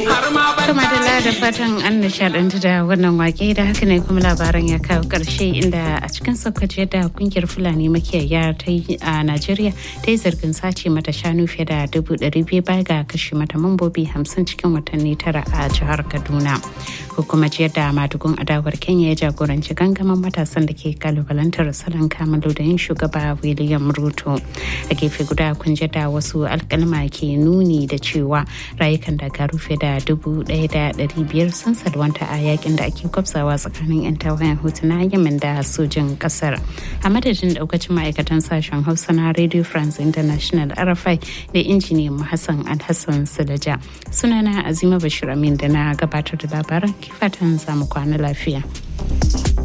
Kuma da da fatan an nishadantu da wannan wake da haka ne kuma labaran ya kawo karshe inda a cikin sokoto da kungiyar fulani makiyaya ta yi a najeriya ta yi zargin sace mata shanu fiye da dubu ɗari biyu baya ga kashe mata mambobi hamsin cikin watanni tara a jihar kaduna ko kuma ciyar da madugun adawar kenya ya jagoranci gangamin matasan da ke kalubalantar salon kamalu da yin shugaba william ruto a gefe guda kun da wasu alkalma ke nuni da cewa rayukan daga rufe da dubu ɗaya da ɗari biyar sun salwanta a yakin da ake kwafsawa tsakanin 'yan tawayen hutu na yemen da sojin ƙasar a madadin daukacin ma'aikatan sashen hausa na radio france international rfi da injiniyan hassan alhassan sulaja sunana azima bashir amin da na gabatar da labaran kifatan zamu kwana lafiya.